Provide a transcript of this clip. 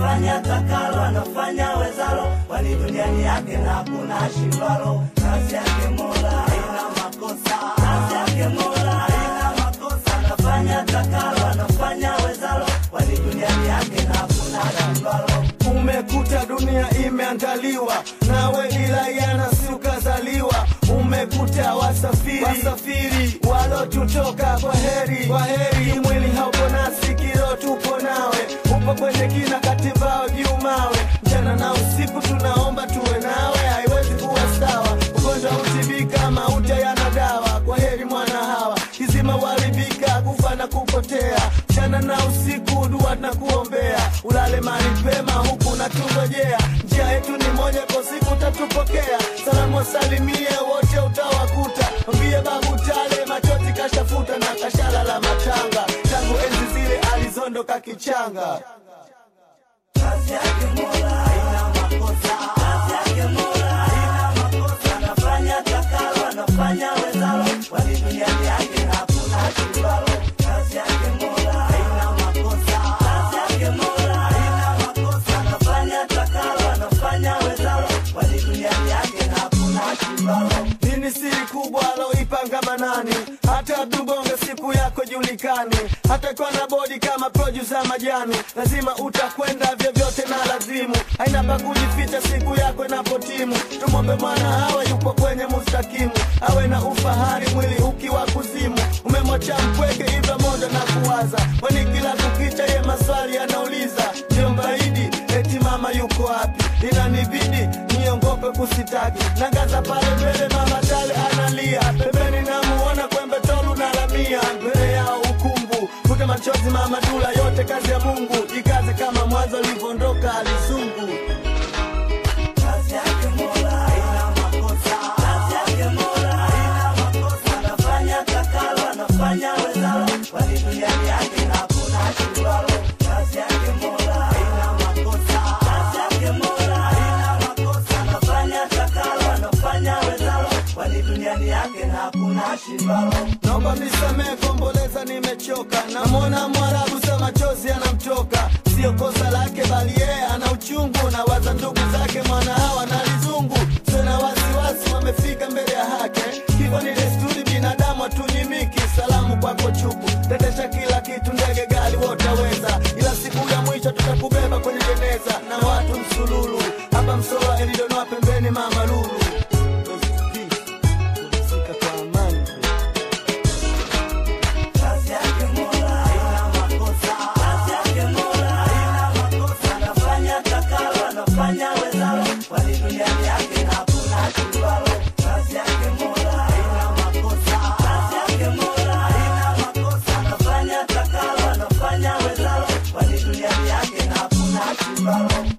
anafanya takalo, anafanya wezalo, kwani duniani yake na hakuna shindwalo. Kazi yake Mola haina makosa, kazi yake Mola haina makosa, anafanya takalo, anafanya wezalo, kwani duniani yake na hakuna shindwalo. Umekuta dunia imeandaliwa nawe ilayana si ukazaliwa. Umekuta wasafiri, wasafiri walotutoka kwa heri, kwa heri. Mwili haupo nasi, kilo tupo nawe, upo kwenye kina katibao juu mawe. Mchana na usiku tunaomba tuwe nawe, haiwezi kuwa sawa. Ugonjwa utibika, mauti yana dawa. Kwa heri mwana hawa, kizima walibika, kufa na kupotea. Mchana na usiku dua na kuombea, ulale mali pema huku na tungojea. Njia yetu ni moja, kwa siku utatupokea. Salamu wasalimie wote utawakuta, mwambie babu tale machozi kashafuta na kashala la matanga, tangu enzi zile alizondoka kichanga. Kazi yake Mola haina makosa, kazi yake Mola haina makosa, anafanya takalo, anafanya wezalo, kwani duniani yake hakuna shindwalo. Kazi yake Mola haina makosa, kazi yake Mola haina makosa, anafanya takalo, anafanya wezalo, kwani duniani yake hakuna shindwalo. Nini siri kubwa aloipanga Manani? Hata tubonge siku yako julikani, hata kwa na bodi kama producer majani, lazima utakwenda vyovyote na lazimu, haina pa kujificha siku yako inapotimu. Tumwombe mwana hawe yupo kwenye mustakimu, awe na ufahari mwili ukiwa kuzimu. Umemwacha mpweke hivyo moja na kuwaza, kwani kila kukicha ye maswali anauliza, jombaidi eti mama yuko wapi? Inanibidi niongope kusitaki, nangaza pale mbele, mama tale analia pembeni, namuona kwembe tolu na lamia mbele yao ukungu, futa machozi mama dula, yote kazi ya Mungu, jikaze kama mwanzo alivyoondoka alizungu. Kazi yake Mola haina makosa, kazi yake Mola haina makosa, anafanya takalo, anafanya wezalo, kwani duniani yake hakuna shindwalo. Kazi yake Mola haina makosa, kazi yake Mola haina makosa, anafanya takalo, anafanya wezalo, kwani duniani yake hakuna shindwalo. Naomba nisamee komboleza, nimechoka. Namwona Mwarabu sa machozi anamtoka, sio kosa lake, bali yeye ana uchungu na waza ndugu zake mwana hawa na lizungu. Sina wasiwasi, wamefika mbele ya haki. Hivyo ni desturi, binadamu hatunyimiki. Salamu kwako chuku, tetesha kila kitu, ndege, gari, wotaweza, ila siku ya mwisho tutakubeba kwenye jeneza na watu msululu. Hapa Msola Elidonoa, pembeni Mama Lulu. Pumzika kwa amani. Kazi yake Mola haina makosa, kazi yake Mola haina makosa, anafanya takalo, anafanya wezalo, kwani duniani yake hakuna shindwalo. Kazi yake Mola haina makosa, kazi yake Mola haina makosa, anafanya takalo, anafanya wezalo, kwani duniani yake hakuna shindwalo.